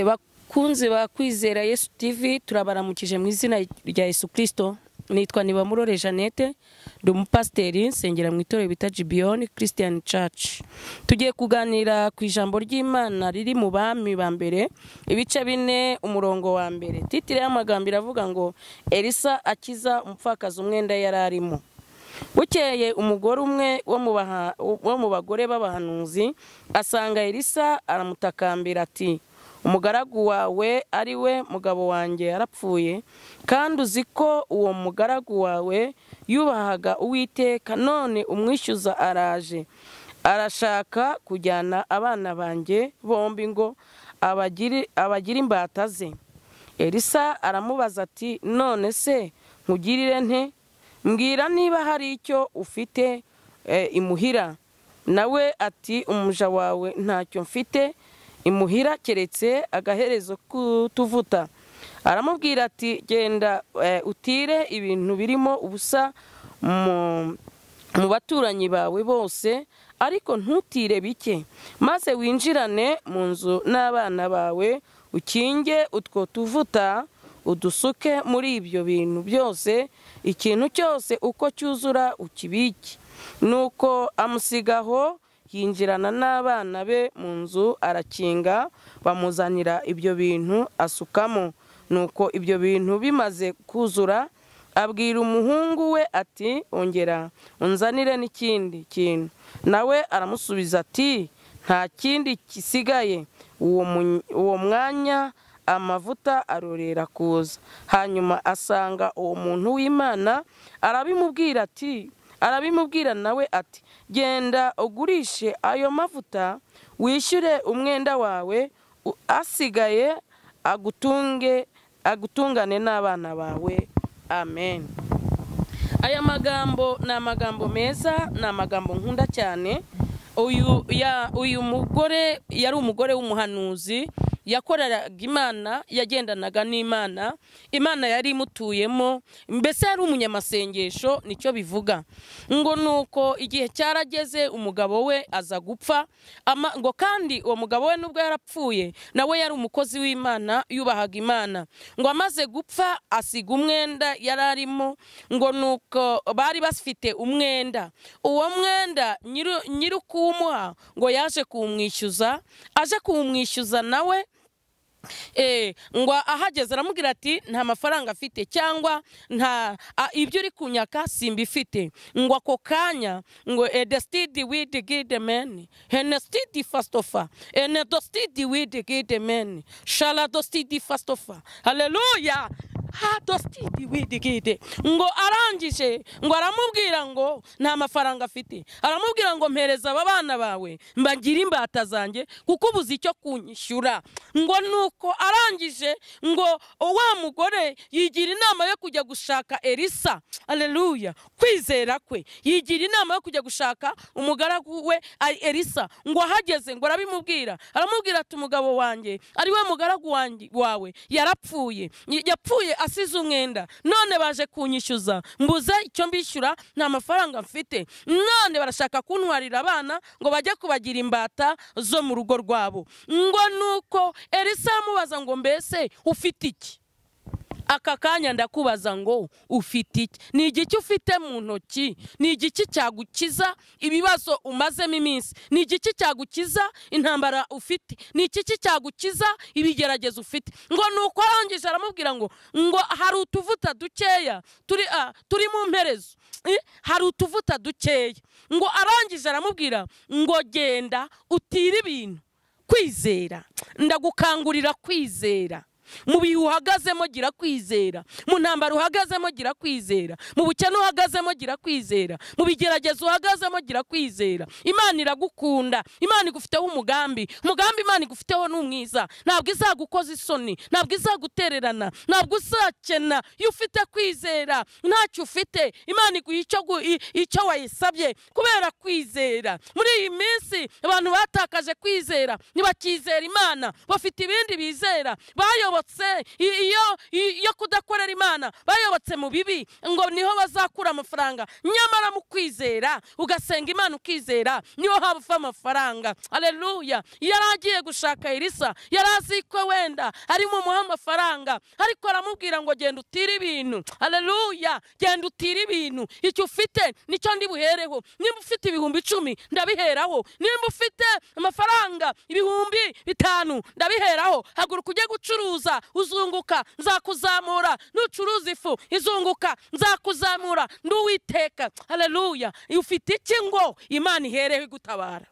bakunzi ba kwizera yesu TV turabaramukije mu izina rya yesu kirisito nitwa nibamurore jeannette ndi umupasiteri nsengera mu itorero bita gibiyoni christian church tugiye kuganira ku ijambo ry'imana riri mu bami ba mbere ibice bine umurongo wa mbere titire y'amagambo iravuga ngo elisa akiza umupfakazi umwenda yari arimo bukeye umugore umwe wo mu bagore b'abahanuzi asanga elisa aramutakambira ati umugaragu wawe ari we mugabo wanjye yarapfuye kandi uzi ko uwo mugaragu wawe yubahaga uwiteka none umwishyuza araje arashaka kujyana abana banjye bombi ngo abagire imbata ze elisa aramubaza ati none se nkugirire nte mbwira niba hari icyo ufite imuhira nawe ati umuja wawe ntacyo mfite imuhira keretse agaherezo k'utuvuta aramubwira ati genda utire ibintu birimo ubusa mu baturanyi bawe bose ariko ntutire bike maze winjirane mu nzu n'abana bawe ukinge utwo tuvuta udusuke muri ibyo bintu byose ikintu cyose uko cyuzura ukibike nuko amusigaho yinjirana n'abana be mu nzu arakinga bamuzanira ibyo bintu asukamo nuko ibyo bintu bimaze kuzura abwira umuhungu we ati ongera unzanire n'ikindi kintu nawe aramusubiza ati nta kindi gisigaye uwo mwanya amavuta arorera kuza hanyuma asanga uwo muntu w'imana arabimubwira ati arabimubwira nawe ati genda ugurishe ayo mavuta wishyure umwenda wawe asigaye agutunge agutungane n'abana bawe amen aya magambo ni amagambo meza ni amagambo nkunda cyane uyu mugore yari umugore w'umuhanuzi yakoreraga imana yagendanaga n'imana imana yari imutuyemo mbese yari umunyamasengesho nicyo bivuga ngo ni uko igihe cyarageze umugabo we aza gupfa ngo kandi uwo mugabo we nubwo yarapfuye nawe yari umukozi w'imana yubahaga imana ngo amaze gupfa asiga umwenda yari arimo ngo ni uko bari bafite umwenda uwo mwenda nyiri kuwumuha ngo yaje kuwumwishyuza aje kuwumwishyuza nawe ngo ahageze aramubwira ati nta mafaranga afite cyangwa nta ibyo uri kunyaka simbifite ngo ako kanya ngo edesitidi widi gidemeni henesitidi fasitofa enedositidi widi gidemeni sharadositidi fasitofa hareruya hadositidi widi gide ngo arangije ngo aramubwira ngo nta mafaranga afite aramubwira ngo mpereza aba bana bawe mbagire imbata zanjye kuko ubuze icyo kunyishyura ngo nuko ko arangije ngo wa mugore yigira inama yo kujya gushaka elisa aleluya kwizera kwe yigira inama yo kujya gushaka umugaragu we elisa ngo ahageze ngo arabimubwira aramubwira ati umugabo wanjye ari we mugaragu wawe yarapfuye yapfuye asize umwenda none baje kunyishyuza mbuze icyo mbishyura nta mafaranga mfite none barashaka kuntwarira abana ngo bajye kubagira imbata zo mu rugo rwabo ngo nuko elisa mubaza ngo mbese ufite iki aka kanya ndakubaza ngo ufite iki ni igiki ufite mu ntoki ni igiki cyagukiza ibibazo umazemo iminsi ni igiki cyagukiza intambara ufite ni igiki cyagukiza ibigeragezo ufite ngo nuko arangije aramubwira ngo ngo hari utuvuta dukeya turi mu mperezo hari utuvuta dukeya ngo arangije aramubwira ngo genda utire ibintu kwizera ndagukangurira kwizera mu bihe uhagazemo gira kwizera mu ntambaro uhagazemo gira kwizera mu bukene uhagazemo gira kwizera mu bigeragezo uhagazemo gira kwizera imana iragukunda imana igufiteho umugambi umugambi imana igufiteho ni umwiza ntabwo izagukoza isoni ntabwo izagutererana ntabwo uzakena iyo ufite kwizera ntacyo ufite imana iguha icyo wayisabye kubera kwizera muri iyi minsi abantu batakaje kwizera ntibakizera imana bafite ibindi bizera bayoboye bayobotse iyo iyo kudakorera imana bayobotse mu bibi ngo niho bazakura amafaranga nyamara mu kwizera ugasenga imana ukizera niho haba uva amafaranga aleluya yari agiye gushaka irisa yari azi ko wenda ari bumuhe amafaranga ariko aramubwira ngo genda utire ibintu aleluya genda utire ibintu icyo ufite nicyo ndi buhereho nimba ufite ibihumbi icumi ndabiheraho nimba ufite amafaranga ibihumbi bitanu ndabiheraho haguruka ujye gucuruza uzunguka nzakuzamura nucuruza ifu izunguka nzakuzamura nduwiteka aleluya ufite iki ngo imana ihereho igutabara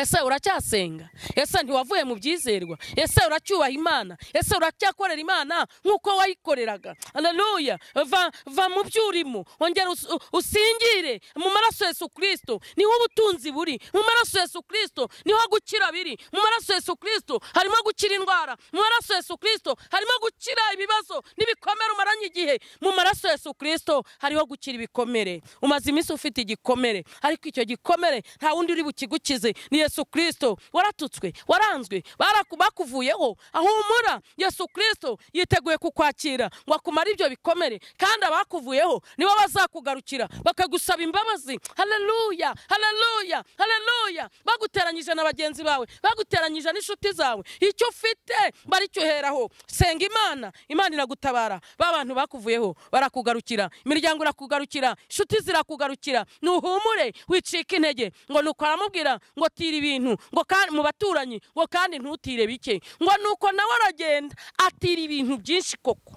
ese uracyasenga ese ntiwavuye mu byizerwa ese uracyubaha imana ese uracyakorera imana nk'uko wayikoreraga aleluya va va mu byo urimo wongera us- usingire mu maraso yesu kirisito niho ubutunzi buri mu maraso yesu kirisito niho gukira biri mu maraso yesu kirisito harimo gukira indwara mu maraso yesu kirisito harimo gukira ibibazo n'ibikomere umaranye igihe mu maraso yesu kirisito hariho gukira ibikomere umaze iminsi ufite igikomere ariko icyo gikomere nta wundi uri bukigukize ni yesu kirisito waratutswe waranzwe baraku- bakuvuyeho ahumura yesu kirisito yiteguye kukwakira ngo akumare ibyo bikomere kandi abakuvuyeho nibo bazakugarukira bakagusaba imbabazi haleluya haleluya haleluya baguteranyije na bagenzi bawe baguteranyije n'inshuti zawe icyo ufite baricyoheraho senga imana imana iragutabara ba bantu bakuvuyeho barakugarukira imiryango irakugarukira inshuti zirakugarukira nuhumure wicika intege ngo nuko aramubwira ngo tira ibintu ngo kandi mu baturanyi ngo kandi ntutire bike ngo nuko nawe aragenda atira ibintu byinshi koko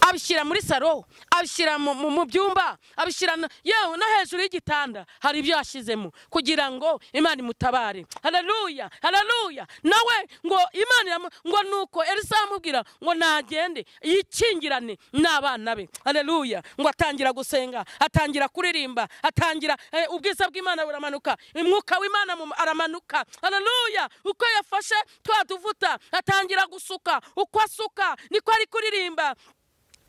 abishyira muri saro abishyira mu- mu mu byumba abishyira na- yewe no hejuru y'igitanda hari ibyo yashyizemo kugira ngo imana imutabare haleluya haleluya nawe ngo imana iramu- ngo nuko elisa aramubwira ngo nagende yikingirane n'abana be haleluya ngo atangira gusenga atangira kuririmba atangira eh, ubwiza bw'imana buramanuka umwuka w'imana mu- aramanuka haleluya uko yafashe twa duvuta atangira gusuka uko asuka niko ari kuririmba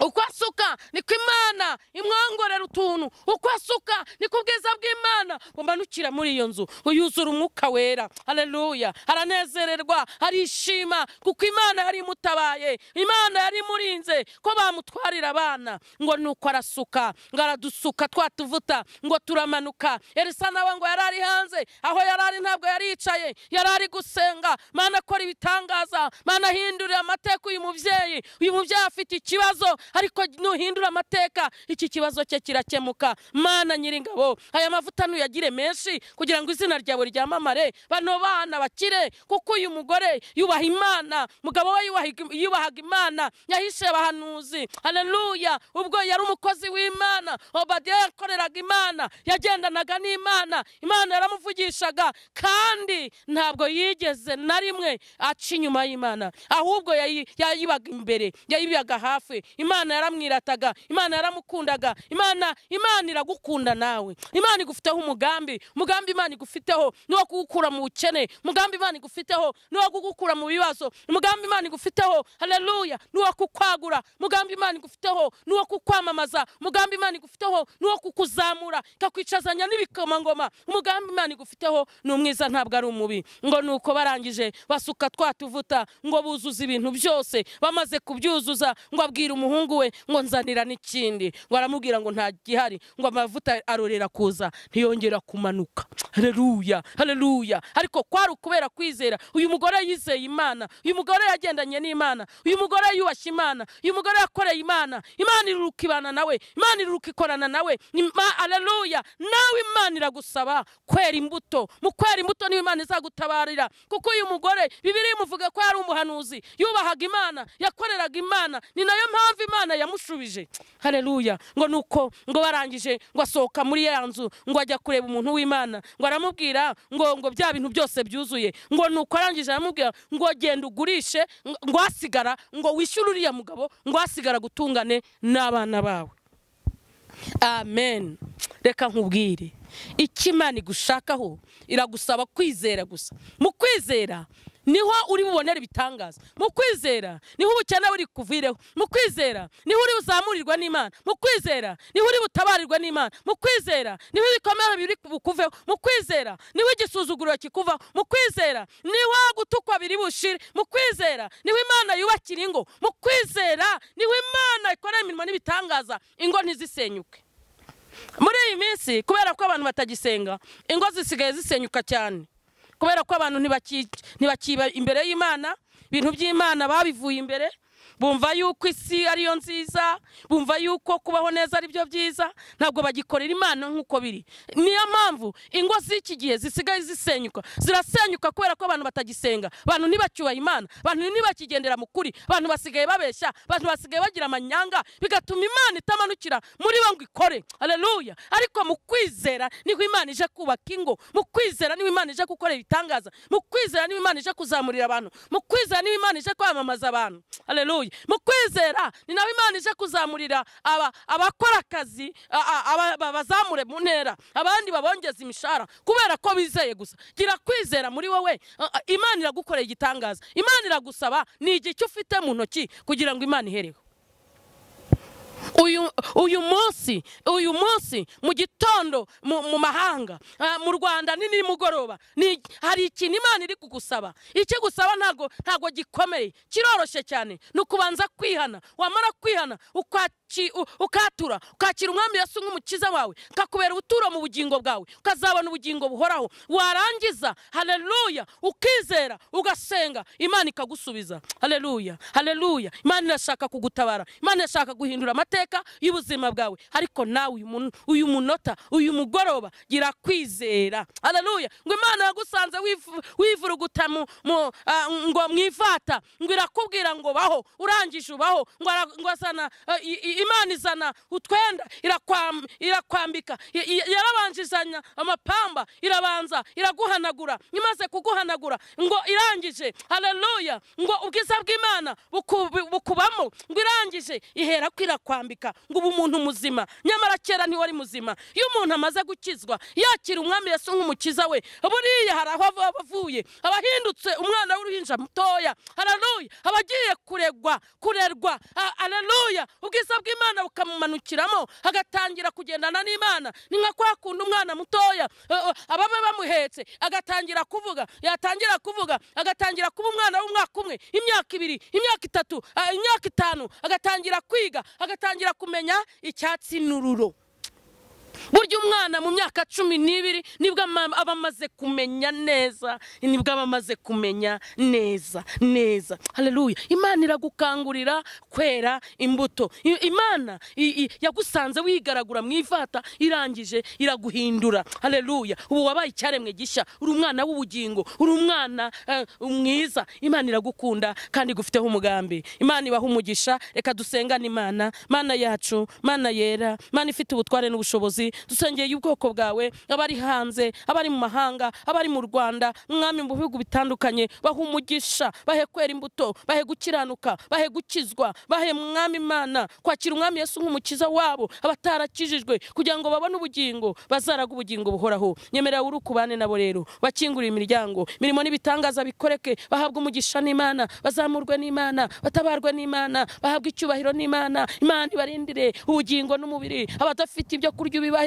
uko asuka niko imana imwongorera utuntu uko asuka niko ubwiza bw'imana bumanukira muri iyo nzu yuzura umwuka wera haleluya aranezererwa arishima kuko imana yari imutabaye imana yari imurinze ko bamutwarira abana ngo nuko arasuka ngo aradusuka twatuvuta ngo turamanuka elisa nawe ngo yari ari hanze aho yari ari ntabwo yari yicaye yari ari gusenga mana akora ibitangaza mana ahindurira amateka uyu mubyeyi uyu mubyeyi afite ikibazo ariko nuhindura amateka iki kibazo cye kirakemuka mana nyiringabo aya mavuta nuyagire menshi kugira ngo izina ryawe ryamamare bano bana bakire kuko uyu mugore yubaha imana mugabo we yubahaga- yubahaga imana yahishe abahanuzi haleluya ubwo yari umukozi w'imana obadiya yakoreraga imana yagendanaga n'imana imana yaramuvugishaga kandi ntabwo yigeze na rimwe aca inyuma y'imana ahubwo yayi- yayibaga imbere yayibaga hafi imana yaramwirataga imana yaramukundaga imana imana iragukunda nawe imana igufiteho umugambi umugambi imana igufiteho ni uwo kugukura mu bukene umugambi imana igufiteho ni uwo kugukura mu bibazo umugambi imana igufiteho haleluya ni uwo kukwagura umugambi imana igufiteho ni uwo kukwamamaza umugambi imana igufiteho ni uwo kukuzamura ikakwicazanya n'ibikomangoma umugambi imana igufiteho ni umwiza ntabwo ari umubi ngo ni uko barangije basuka twa tuvuta ngo buzuza ibintu byose bamaze kubyuzuza ngo abwire umuhungu we ngo nzanira n'ikindi ngo aramubwira ngo nta gihari ngo amavuta arorera kuza ntiyongera kumanuka haleluya haleluya ariko kwari ukubera kwizera uyu mugore yizeye imana uyu mugore yagendanye n'imana uyu mugore yubashye imana uyu mugore yakoreye imana imana iruruka ibana nawe imana iruruka ikorana nawe Ima- haleluya nawe imana iragusaba kwera imbuto mu kwera imbuto niwe imana izagutabarira kuko uyu mugore bibiri imuvuga ko yari umuhanuzi yubahaga imana yakoreraga imana ni nayo mpamvu imana yamushubije haleluya ngo nuko ngo barangije ngo asohoka muri ya nzu ngo ajya kureba umuntu w'imana ngo aramubwira ngo ngo bya bintu byose byuzuye ngo nuko arangije aramubwira ngo genda ugurishe ngo- ngo hasigara ngo wishyure uriya mugabo ngo hasigara gutungane n'abana bawe amen reka nkubwire icyo imana igushakaho iragusaba kwizera gusa mu kwizera niho uri bubonere ibitangaza mu kwizera niho ubukene buri kuvireho mu kwizera niho uri buzamurirwa n'imana mu kwizera niho uri butabarirwa n'imana mu kwizera niho ibikomere biri bukuveho mu kwizera niho igisuzuguriro kikuvaho mu kwizera niho gutukwa biri bushire mu kwizera niho imana yubakira ingo mu kwizera niho imana ikorera imirimo n'ibitangaza ingo ntizisenyuke muri iyi minsi kubera ko abantu batagisenga ingo zisigaye zisenyuka cyane kubera ko abantu ntibakiba imbere y'imana ibintu by'imana babivuye imbere bumva yuko isi ariyo nziza bumva yuko kubaho neza ari byo byiza ntabwo bagikorera imana nk'uko biri niyo mpamvu ingo z'iki gihe zisigaye zisenyuka zirasenyuka kubera ko abantu batagisenga abantu ntibacyubaha imana abantu ntibakigendera mu kuri abantu basigaye babeshya abantu basigaye bagira amanyanga bigatuma imana itamanukira muri bo ngo ikore areruya ariko mu kwizera niho imana ije kubaka ingo mu kwizera niho imana ije gukorera ibitangaza mu kwizera niho imana ije kuzamurira abantu mu kwizera niho imana ije kwamamaza abantu areruya mu kwizera ni nawe imana ije kuzamurira abakora akazi babazamure mu ntera abandi babongeza imishahara kubera ko bizeye gusa gira kwizera muri wowe imana iragukorera igitangaza imana iragusaba ni igice ufite mu ntoki kugira ngo imana ihereho uyu munsi uyu munsi mu gitondo mu mahanga mu rwanda ni nimugoroba hari ikintu imana iri kugusaba icyo gusaba ntabwo ntabwo gikomeye kiroroshye cyane ni ukubanza kwihana wamara kwihana ukatura ukakira umwami Yesu nk'umukiza wawe ukakubera ubuturo mu bugingo bwawe ukazabona ubugingo buhoraho warangiza hareruya ukizera ugasenga imana ikagusubiza hareruya hareruya imana irashaka kugutabara imana irashaka guhindura amateka y'ubuzima bwawe ariko nawe uyu munota uyu mugoroba gira kwizera hararuya ngo imana yagusanze wivuruguta ngo mwivata ngo irakubwira ngo baho urangije ubaho ngo asana imana izana utwenda irakwambika yarabanjizanya amapamba irabanza iraguhanagura imaze kuguhanagura ngo irangije hararuya ngo ubwiza bw'imana bukubamo ngo irangije ihera kwirakwambika ngo ubu umuntu muzima nyamara kera ntiwari muzima iyo umuntu amaze gukizwa yakira umwami Yesu nk'umukiza we buriya hari aho avuye abahindutse umwana w'uruhinja mutoya hararuya abagiye kuregwa kurerwa hararuya ubwiza bw'imana bukamumanukiramo agatangira kugendana n'imana ni nka kwa kundi umwana mutoya ababa bamuhetse agatangira kuvuga yatangira kuvuga agatangira kuba umwana w'umwaka umwe imyaka ibiri imyaka itatu imyaka itanu agatangira kwiga agatangira atangira kumenya icyatsi n'ururo burya umwana mu myaka cumi n'ibiri nibwo aba amaze kumenya neza nibwo aba amaze kumenya neza neza hareruya imana iragukangurira kwera imbuto imana yagusanze wigaragura mu ivata irangije iraguhindura hareruya ubu wabaye icyaremwe gishya uri umwana w'ubugingo uri umwana mwiza imana iragukunda kandi igufiteho umugambi imana ibaha umugisha reka dusengane imana mana yacu mana yera mana ifite ubutware n'ubushobozi dusengeye ubwoko bwawe abari hanze abari mu mahanga abari mu rwanda mwami mu bihugu bitandukanye bahe umugisha bahe kwera imbuto bahe gukiranuka bahe gukizwa bahe mwami imana kwakira umwami Yesu nk'umukiza wabo abatarakijijwe kugira ngo babone ubugingo bazaraga ubugingo buhoraho nyemera uri ukubane nabo rero bakingurire imiryango imirimo n'ibitangaza bikoreke bahabwa umugisha n'imana bazamurwe n'imana batabarwe n'imana bahabwa icyubahiro n'imana imana ibarindire ubugingo n'umubiri abadafite ibyo kurya ibiba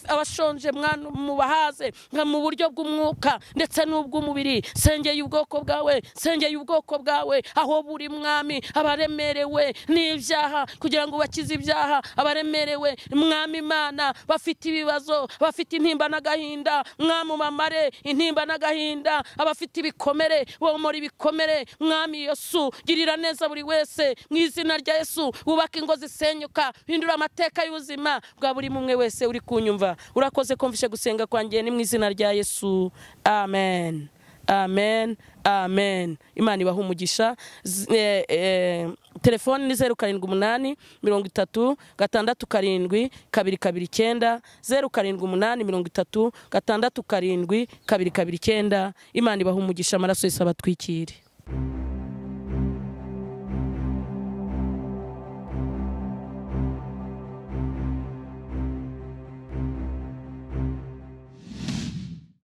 abashonje mwana mubahaze mu buryo bw'umwuka ndetse n'ubw'umubiri sengeye ubwoko bwawe sengeye ubwoko bwawe aho buri mwami abaremerewe n'ibyaha kugira ngo bakize ibyaha abaremerewe mwami imana bafite ibibazo bafite intimba n'agahinda mwami umamare intimba n'agahinda abafite ibikomere bomora ibikomere mwami yesu girira neza buri wese mu izina rya yesu wubake ingo zisenyuka hindura amateka y'ubuzima bwa buri mumwe wese uri kunyumva urakoze kumvishe gusenga kwanjye ni mu izina rya yesu amen amen amen imana ibaha umugisha telefoni ni zeru karindwi umunani mirongo itatu gatandatu karindwi kabiri kabiri icyenda zeru karindwi umunani mirongo itatu gatandatu karindwi kabiri kabiri icyenda imana ibaha umugisha amaraso yose abatwikire